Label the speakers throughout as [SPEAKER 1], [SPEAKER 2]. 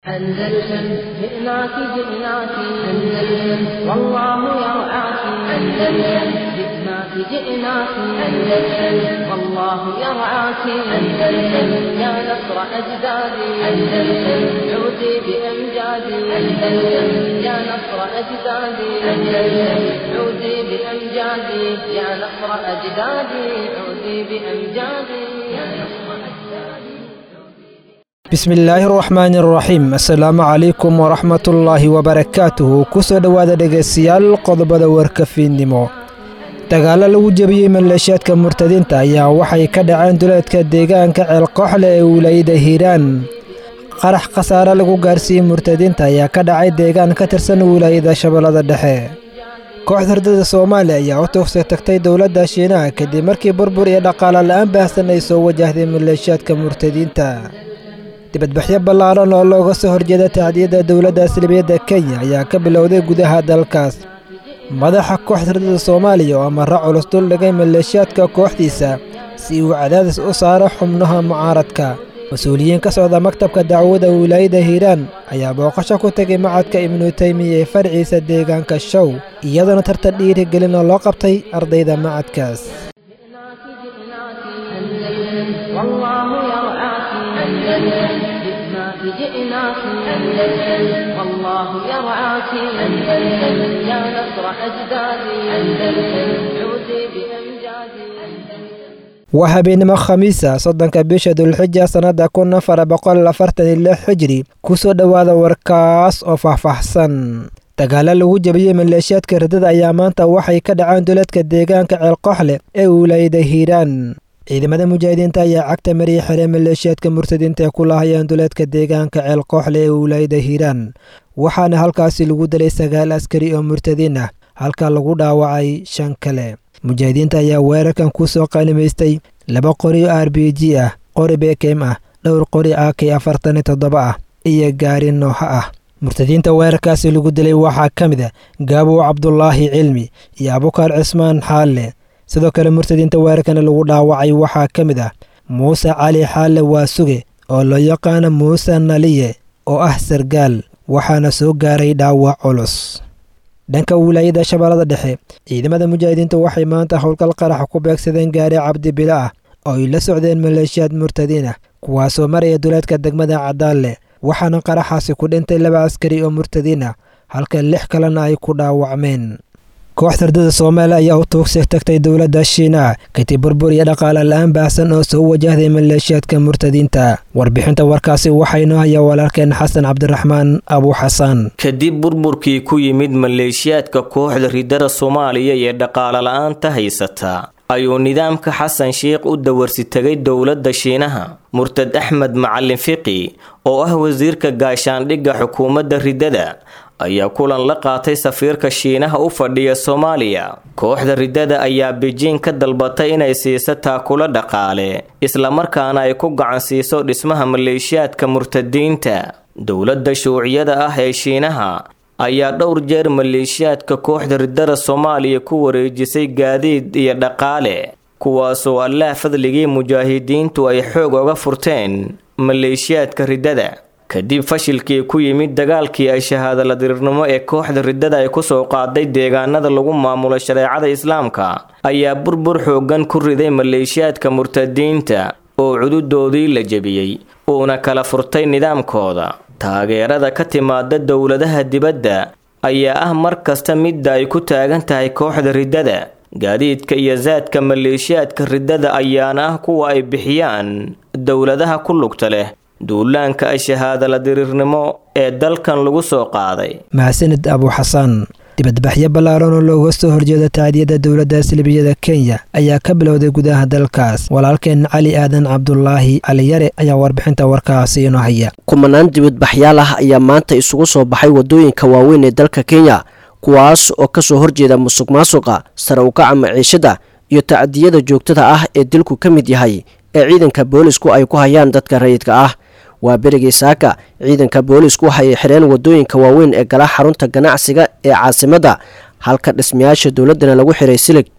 [SPEAKER 1] أندلسن جئناك جئناك أندلسن والله يرعاك أندلسن جئناك جئناك أندلسن والله يرعاك أندلسن يا نصر أجدادي أندلسن عودي بأمجادي أندلسن يا نصر أجدادي أندلسن عودي بأمجادي يا نصر أجدادي عودي بأمجادي يا نصر أجدادي
[SPEAKER 2] bismillaahi araxmaani araxiim assalaamu calaykum waraxmatullaahi wabarakaatuhu kusoo dhowaada dhegaystayaal qodobada warkafiidnimo dagaalo lagu jebiyey maleeshiyaadka murtadiinta ayaa waxay ka dhaceen duleedka deegaanka ceelkooxle ee wilaayada hiiraan qarax khasaare lagu gaarsiiyey murtadiinta ayaa ka dhacay deegaan ka tirsan wilaayada shabeellada dhexe kooxda hurdada soomaaliya ayaa u tuugsa tagtay dowladda shiinaha kadib markii burbur iyo dhaqaale la'aan baahsan ay soo wajahday maleeshiyaadka murtadiinta dibadbaxyo ballaaran oo looga soo horjeeda tacdiyadda dowladda salibiyadda kenya ayaa ka bilowday gudaha dalkaas madaxa kooxda hurdada soomaaliya oo amarro culus dul dhigay maleeshiyaadka kooxdiisa si uu cadaadis u saaro xubnaha mucaaradka mas-uuliyiin ka socda maktabka dacwada wilaayada hiiraan ayaa booqasho ku tegay macadka ibnu teymiya ee farciisa deegaanka show iyadoona tartan dhiirigelin oo loo qabtay ardayda macadkaas
[SPEAKER 1] جئناك جئناك أندلسن والله يرعاك أندلسن جئناك جئناك أندلسن والله يرعاك أندلسن يا نصر أجدادي أندلسن عودي بأمجادي
[SPEAKER 2] waa habeenimo khamiisa soddonka bisha dulxija sannadda kun afar boqol afartan iyo lix xijri kusoo dhowaada warkaas oo faahfaahsan dagaalo lagu jebiyey maleeshiyaadka ridada ayaa maanta waxay ka dhaceen duleedka deegaanka ceelkooxle ee wilaayada hiiraan ciidamada mujaahidiinta ayaa cagta mariya xere maleeshiyaadka murtadiinta ee ku lahayeen duleedka deegaanka ceelkooxle ee wilaayada hiiraan waxaana halkaasi lagu dilay sagaal askari oo murtadiin ah halka lagu dhaawacay shan kale mujaahidiinta ayaa weerarkan ku soo qaanimaystay laba qori oo r b g ah qori bekem ah dhowr qori a k afartan iyo toddoba ah iyo gaari nooha ah murtadiinta weerarkaasi lagu dilay waxaa ka mid a gaabow cabdulaahi cilmi iyo abukar cismaan xaalle sidoo kale murtadiinta weerarkana lagu dhaawacay waxaa ka mid ah muuse cali xaalle waasuge oo loo yaqaano muuse naliye oo ah sargaal waxaana soo gaaray dhaawac culus dhanka wilaayada shabeellada dhexe ciidamada mujaahidiinta waxay maanta howlgal qaraxa ku beegsadeen gaari cabdi bilo ah oo ay la socdeen maleeshiyaad murtadiin ah kuwaasoo maraya duleedka degmada cadaalle waxaana qaraxaasi ku dhintay laba askari oo murtadiin ah halka lix kalena ay ku dhaawacmeen kooxda hurdada soomaaliya ayaa u tuugsa tagtay dowladda shiinaha kadib burbur iyo dhaqaale la-aan baahsan oo soo wajahday maleeshiyaadka murtadiinta warbixinta warkaasi waxaynoo hayaa walaalkeen xasan cabdiraxmaan abu xasan
[SPEAKER 3] kadib burburkii ku yimid maleeshiyaadka kooxda ridada soomaaliya ee dhaqaale la-aanta haysata ayuu nidaamka xasan sheikh u dawarsi tegay dowladda shiinaha murtad axmed macalin fiqi oo ah wasiirka gaashaandhigga xukuumadda ridada ayaa kulan la qaatay safiirka shiinaha u fadhiya soomaaliya kooxda ridada ayaa bejiing ka dalbatay inay siiso taakulo dhaqaale islamarkaana ay ku gacan siiso dhismaha maleeshiyaadka murtadiinta dowladda shuuciyada ah ee shiinaha ayaa dhowr jeer maleeshiyaadka kooxda ridada soomaaliya ku wareejisay gaadiid iyo dhaqaale kuwaasoo allaah fadligii mujaahidiintu ay xoog oga furteen maleeshiyaadka ridada kadib fashilkii ku yimid dagaalkii ay shahaadala dirirnimo ee kooxda ridada ay kusoo qaaday deegaanada lagu maamulo shareecada islaamka ayaa burbur xoogan ku riday maleeshiyaadka murtadiinta oo cududoodii la jebiyey uuna kala furtay nidaamkooda taageerada ka timaada dowladaha dibadda ayaa ah mar kasta midda ay ku taagan tahay kooxda ridada gaadiidka iyo saadka maleeshiyaadka ridada ayaana ah kuwa ay bixiyaan dowladaha ku lugta leh duulaanka ay shahaadala diriirnimo ee dalkan lagu soo qaaday
[SPEAKER 2] mahadsanid abu xasan dibadbaxyo ballaaran oo looga soo horjeeda tacdiyadda dowladda salibiyada kenya ayaa ka bilowday gudaha dalkaas walaalkeen cali aadan cabdulaahi caliyare ayaa warbixinta warkaasi inoo haya
[SPEAKER 4] kumanaan dibadbaxyaal ah ayaa maanta isugu soo baxay waddooyinka waaweyn ee dalka kenya kuwaas oo ka soo horjeeda musuq maasuqa sare ukaca maciishada iyo tacdiyada joogtada ah ee dilku ka mid yahay ee ciidanka boolisku ay ku hayaan dadka rayidka ah waa berigii saaka ciidanka boolisku waxay xireen wadooyinka waaweyn ee gala xarunta ganacsiga ee caasimadda halka dhismayaasha dowladdana lagu xiray silig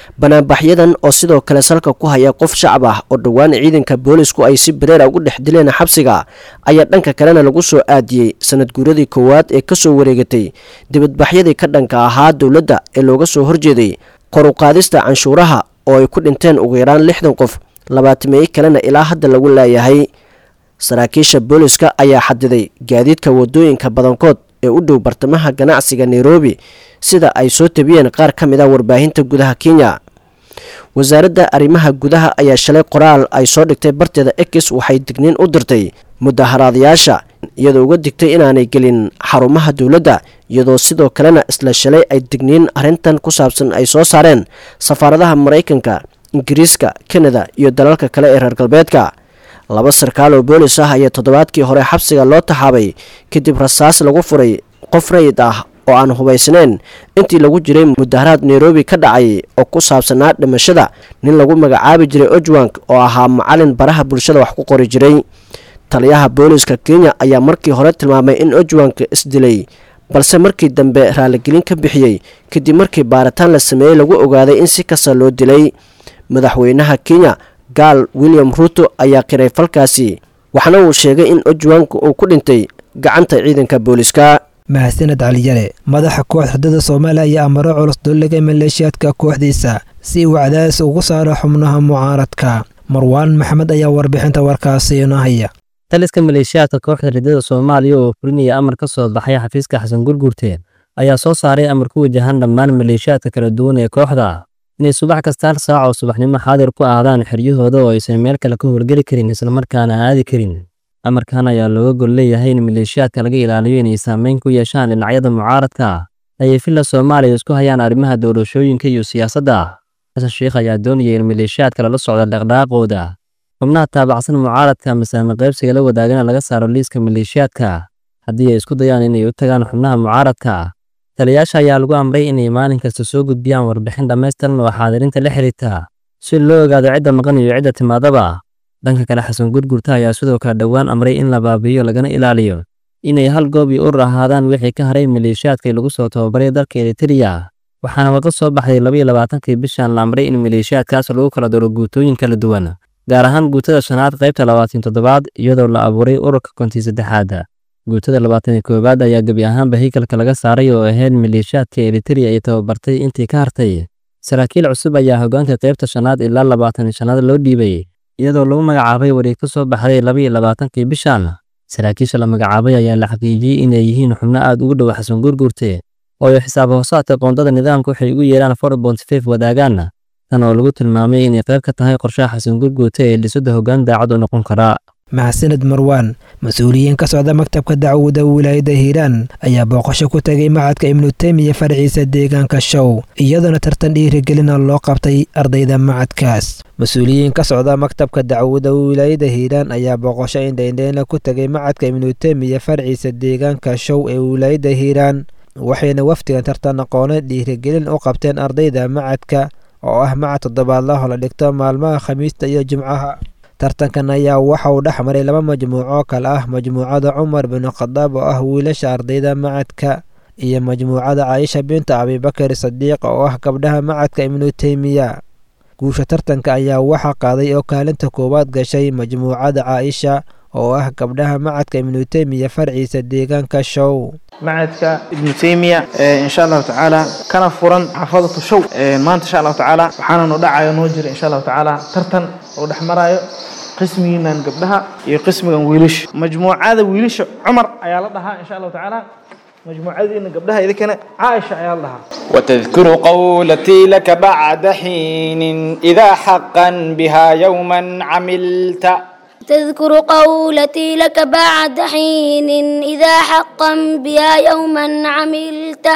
[SPEAKER 4] banaanbaxyadan oo sidoo kale salka ku haya qof shacab ah oo dhowaan ciidanka boolisku ay si bareera ugu dhex dileen xabsiga ayaa dhanka kalena lagu soo aadiyey sanad guuradii koowaad ee kasoo wareegatay dibadbaxyadii ka dhanka ahaa dowladda ee looga soo horjeeday kor u qaadista canshuuraha oo ay ku dhinteen ugu yaraan lixdan qof labaatameeye kalena ilaa hadda lagu laayahay saraakiisha booliska ayaa xadiday gaadiidka wadooyinka badankood ee u dhow bartamaha ganacsiga nairobi sida ay soo tabiyeen qaar ka mid a warbaahinta gudaha kenya wasaaradda arrimaha gudaha ayaa shalay qoraal ay soo dhigtay barteeda ekis waxay digniin u dirtay mudaharaadayaasha iyadoo uga digtay inaanay gelin xarumaha dowladda iyadoo sidoo kalena isla shalay ay digniin arrintan ku saabsan ay soo saareen safaaradaha maraykanka ingiriiska kanada iyo dalalka kale ee reer galbeedka laba sarkaal oo boolis ah ayaa toddobaadkii hore xabsiga loo taxaabay kadib rasaas lagu furay qof rayid ah oo aan hubaysnayn intii lagu jiray mudaharaad nairobi ka dhacay oo ku saabsanaa dhimashada nin lagu magacaabi jiray ojwank oo ahaa macalin baraha bulshada wax ku qori jiray taliyaha booliska kenya ayaa markii hore tilmaamay in ojwank isdilay balse markii dambe raaligelin ka bixiyey kadib markii baaritaan la sameeyey lagu ogaaday in si kasta loo dilay madaxweynaha kenya gaal william ruuto ayaa qiray falkaasi waxna uu sheegay in ojwank uu ku dhintay gacanta ciidanka booliska
[SPEAKER 2] mahadsaned caliyare madaxa kooxda xudada soomaaliya ayaa amaro culus dulligay maleeshiyaadka kooxdiisa si uu cadaadis ugu saaro xubnaha mucaaradka marwaan maxamed ayaa warbixinta warkaasi inoo haya
[SPEAKER 5] taliska maleeshiyaadka kooxda ridada soomaaliya oo fulinaya amar ka soo baxay xafiiska xasan gurgurte ayaa soo saaray amar ku wajahan dhammaan maleeshiyaadka kala duwan ee kooxda inay subax kasta hal saac oo subaxnimo xaadir ku aadaan xeryahooda oo aysan meel kale ka howlgeli karin islamarkaana aadi karin amarkan ayaa looga gol leeyahay in maleeshiyaadka laga ilaaliyo inay saameyn ku yeeshaan dhinacyada mucaaradka ayay villa soomaaliya isku hayaan arrimaha doorashooyinka iyo siyaasadda xasan sheikh ayaa doonaya in maleeshiyaadka lala socdo dhaqdhaqaaqooda xubnaha taabacsan mucaaradka masaame qaybsiga la wadaagana laga saaro liiska maleeshiyaadka haddii ay isku dayaan inay u tagaan xubnaha mucaaradka taliyayaasha ayaa lagu amray inay maalin kasta soo gudbiyaan warbixin dhammaystiran oo xaadirinta la xiriirta si loo ogaado cidda maqan iyo cidda timaadaba dhanka kale xasan gurgurta ayaa sidoo kale dhowaan amray in la baabi'iyo lagana ilaaliyo inay hal goob iyo urur ahaadaan wixii ka haray maleeshiyaadkii lagu soo tababaray dalka eritreya waxaana warqad soo baxday labaiyo labaatankii bishan la amray in maleeshiyaadkaas lagu kala daro guutooyin kala duwan gaar ahaan guutada shanaad qaybta labaatan toddobaad iyadoo la abuuray ururka kontii saddexaad guutada labaatan iyo koowaad ayaa gebi ahaanba haykalka laga saaray oo ahayd maleeshiyaadka eritreya ay tababartay intii ka hartay saraakiil cusub ayaa hoggaanka qaybta shanaad ilaa labaatan iyo shanaad loo dhiibay iyadoo lagu magacaabay wareeg ka soo baxday labaiyo labaatankii bishan saraakiisha la magacaabay ayaa la xaqiijiyey inay yihiin xubno aad ugu dhow xasan gurgurte oo ay xisaab hoosaadka qoondada nidaamka waxay ugu yeedhaan forbontifef wadaagaan tan oo lagu tilmaamay inay qayb ka tahay qorshaha xasan gurgurte ee dhisada hoggaan daacad u noqon karaa
[SPEAKER 2] mahadsaned marwaan mas-uuliyiin ka socda maktabka dacwada wilaayada hiiraan ayaa booqasho ku tegay macadka ibnu teymiya farciisa deegaanka show iyadoona tartan dhiirigelina loo qabtay ardayda macadkaas mas-uuliyiin ka socda maktabka dacwada wilaayada hiiraan ayaa booqasho indhaindheyna ku tegay macadka ibnu teymiya farciisa deegaanka show ee wilaayada hiiraan waxayna wafdigan tartan aqooneed dhiirigelin u qabteen ardayda macadka oo ah macad toddobaadlaho la dhigto maalmaha khamiista iyo jimcaha tartankan ayaa waxa uu dhex maray laba majmuuco kale ah majmuucada cumar bin khadaab oo ah wiilasha ardayda macadka iyo majmuucada caaisha binta abibakar sadiiq oo ah gabdhaha macadka ibnu teymiya guusha tartanka ayaa waxaa qaaday oo kaalinta koowaad gashay majmuucada caaisha oo ah gabdhaha macadka ibnu teymiya farciisa deegaanka show
[SPEAKER 6] macadka ibnu teymiya insha allahu tacaala kana furan xaafadatu show maanta insha allahu tacaala waxaana noo dhacayo noo jira insha allahu tacaala tartan oo dhex maraayo qismigiinan gabdhaha iyo qismigan wiilasha majmuucada wiilasha cumar ayaa la dhahaa insha allahu tacaala مجموعتنا قبلها إذا كان عائشة يا الله
[SPEAKER 7] وتذكر قولتي لك بعد حين إذا حقا بها يوما عملت
[SPEAKER 8] تذكر قولتي لك بعد حين إذا حقا بها يوما عملت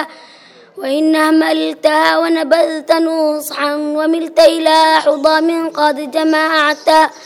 [SPEAKER 8] وإن أهملتها ونبذت نصحا وملت إلى حضام قد جمعت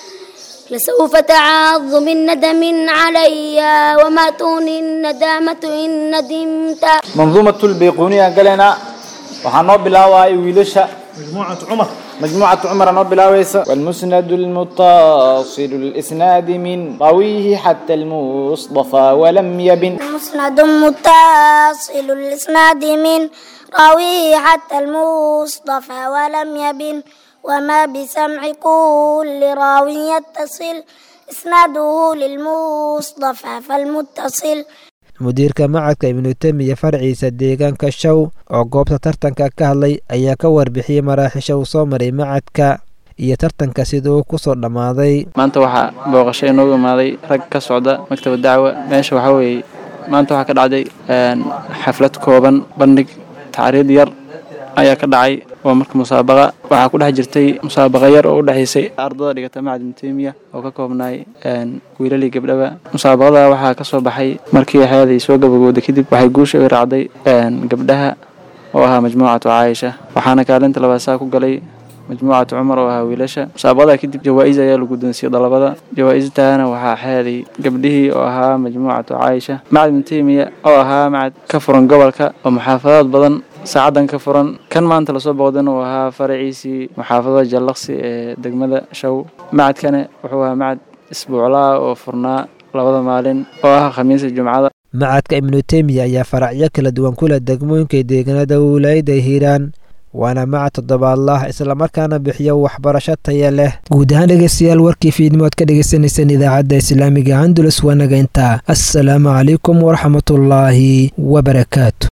[SPEAKER 8] لسوف تعض من ندم علي وما تغني الندامة إن ندمت
[SPEAKER 7] منظومة البيقونية قالنا waxaan noo bilaabayay wiilasha
[SPEAKER 6] مجموعة عمر
[SPEAKER 7] مجموعة عمر أنا بلاويس والمسند المتصل الإسناد من راويه حتى المصطفى ولم يبن
[SPEAKER 8] مسند متصل الإسناد من راويه حتى المصطفى ولم يبن وما بسمع كل راو يتصل إسناده للمصطفى فالمتصل
[SPEAKER 2] mudiirka macadka ibnu temiya farciisa deegaanka show oo goobta tartanka ka hadlay ayaa ka warbixiyey maraaxisha uu soo maray macadka iyo tartanka sida uu kusoo dhammaaday
[SPEAKER 9] maanta waxaa booqasho inoogu imaaday rag ka socda maktaba dacwa meesha waxaa weeye maanta waxaa ka dhacday xaflad kooban bandhig tacriid yar ayaa ka dhacay waa marka musaabaqa waxaa ku dhex jirtay musaabaqa yar oo u dhexaysay ardada dhigata macad ibnutemiya oo ka koobnaay wiilalii gabdhaba musaabaqada waxaa ka soo baxay markii xeeday soo gabagowday kadib waxay guusha u raacday gabdhaha oo ahaa majmuucatu caaisha waxaana kaalinta labaad saa ku galay majmuucatu cumar oo ahaa wiilasha musaabaqada kadib jawaa-is ayaa la guddoonsiiyey dalabada jawaa-istaana waxaa xeeday gabdhihii oo ahaa majmuucatu caaisha macad ibnutemiya oo ahaa macad ka furan gobolka oo muxaafadaad badan saacadan ka furan kan maanta lasoo booqdana uu ahaa faraciisii muxaafadada jallaqsi ee degmada show macadkane wuxuu ahaa macad isbuuclaa oo furnaa labada maalin oo ah khamiisa jumcada
[SPEAKER 2] macadka ibnu temiya ayaa faracyo kala duwan kula degmooyinka deegaanada wilaayada hiiraan waana macad toddobaadlah islamarkaana bixiyo waxbarasho taya leh guud ahaan dhegeystayaal warkii fiidnimo ad ka dhegeysaneyseen idaacadda islaamiga andulus waa naga intaa assalaamu calaykum waraxmatullaahi wabarakaatu